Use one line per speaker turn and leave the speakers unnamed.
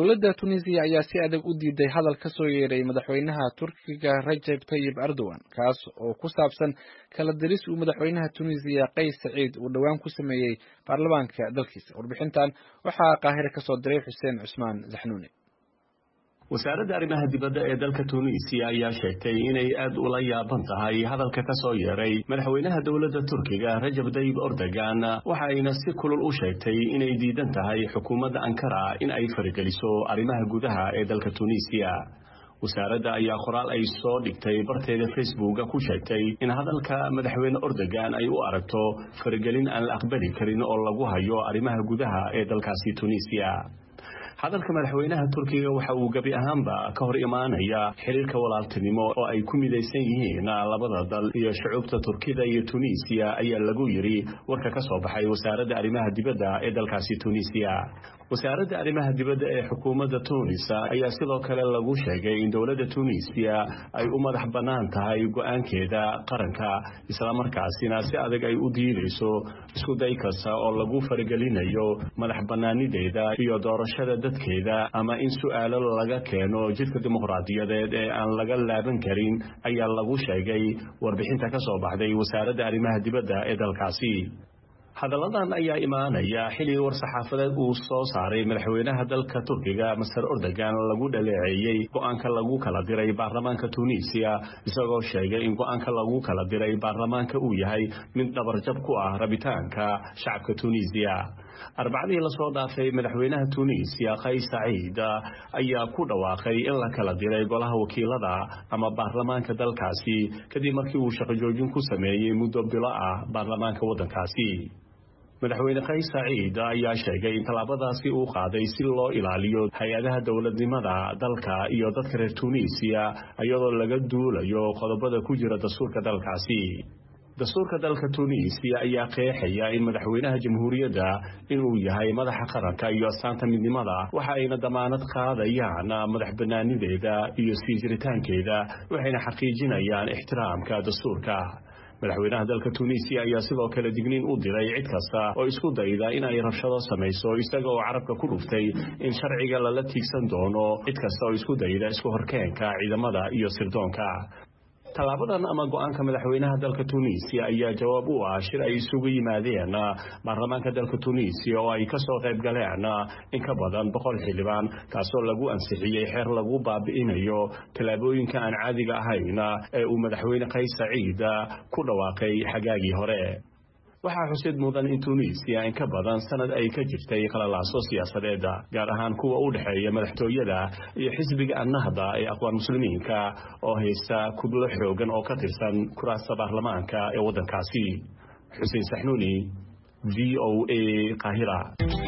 dowladda tunisiya ayaa si adag u diiday hadal ka soo yeeray madaxweynaha turkiga rajab tayib erdogan kaas oo ku saabsan kala diris uu madaxweynaha tunisiya qays saciid uu dhowaan ku sameeyey baarlamaanka dalkiisa warbixintan waxaa qaahire ka soo diray xuseen cusmaan zaxnuuni
wasaaradda arrimaha dibadda ee dalka tuuniisiya ayaa sheegtay inay aad ula yaaban tahay hadalka ka soo yeeray madaxweynaha dowladda turkiga rajab tayib erdogan waxa ayna si kulul u sheegtay inay diidan tahay xukuumadda ankara in ay farigeliso arrimaha gudaha ee dalka tuuniisiya wasaaradda ayaa qoraal ay soo dhigtay barteeda facebooka ku sheegtay in hadalka madaxweyne erdogan ay u aragto faragelin aan la aqbali karin oo lagu hayo arrimaha gudaha ee dalkaasi tuuniisiya hadalka madaxweynaha turkiga waxa uu gebi ahaanba ka hor imaanaya xiriirka walaaltinimo oo ay ku midaysan yihiin labada dal iyo shucuubta turkida iyo tunisiya ayaa lagu yidhi warka ka soo baxay wasaaradda arrimaha dibadda ee dalkaasi tunisiya wasaaradda arrimaha dibadda ee xukuumadda tunis ayaa sidoo kale lagu sheegay in dowladda tunisiya ay u madax bannaan tahay go-aankeeda qaranka islamarkaasina si adag ay u diidayso isku day kasta oo lagu faragelinayo madax bannaanideeda iyo doorashada dadkeeda ama in su'aalo laga keeno jidka dimuqraadiyadeed ee aan laga laaban karin ayaa lagu sheegay warbixinta ka soo baxday wasaaradda arrimaha dibadda ee dalkaasi hadalladan ayaa imaanaya xilli war-saxaafadeed uu soo saaray madaxweynaha dalka turkiga master erdogan lagu dhaleeceeyey go-aanka lagu kala diray baarlamaanka tunisiya isagoo sheegay in go-aanka lagu kala diray baarlamaanka uu yahay mid dhabarjab ku ah rabitaanka shacabka tunisiya arbacadii lasoo dhaafay madaxweynaha tunisiya kays saciid ayaa ku dhawaaqay in la kala diray golaha wakiilada ama baarlamaanka dalkaasi kadib markii uu shaqo joojin ku sameeyey muddo bilo ah baarlamaanka waddankaasi madaxweyne kays saciid ayaa sheegay in tallaabadaasi uu qaaday si loo ilaaliyo hay-adaha dowladnimada dalka iyo dadka reer tunisiya iyadoo laga duulayo qodobada ku jira dastuurka dalkaasi dastuurka dalka tunisiya ayaa qeexaya in madaxweynaha jamhuuriyadda inuu yahay madaxa qaranka iyo astaanta midnimada waxa ayna damaanad qaadayaan madax bannaanideeda iyo sii jiritaankeeda waxayna xaqiijinayaan ixtiraamka dastuurka madaxweynaha dalka tunisiya ayaa sidoo kale digniin u diray cid kasta oo isku dayda in ay rabshado samayso isaga oo carabka ku dhuftay in sharciga lala tiigsan doono cid kasta oo isku dayda isku horkeenka ciidamada iyo sirdoonka tallaabadan ama go-aanka madaxweynaha dalka tunisiya ayaa jawaab u ah shir ay isugu yimaadeen baarlamaanka dalka tunisiya oo ay kasoo qayb galeen in ka badan boqol xildhibaan kaasoo lagu ansixiyey xeer lagu baabi'inayo tallaabooyinka aan caadiga ahayn ee uu madaxweyne kays saciid ku dhawaaqay xagaagii hore waxaa xusid mudan in tunisiya in ka badan sanad ay ka jirtay qalalaaso siyaasadeed gaar ahaan kuwa u dhexeeya madaxtooyada iyo xisbiga annahda ee aqwaan muslimiinka oo haysta kudlo xoogan oo ka tirsan kuraasta baarlamaanka ee waddankaasi xuseen saxnuuni v o a qaahira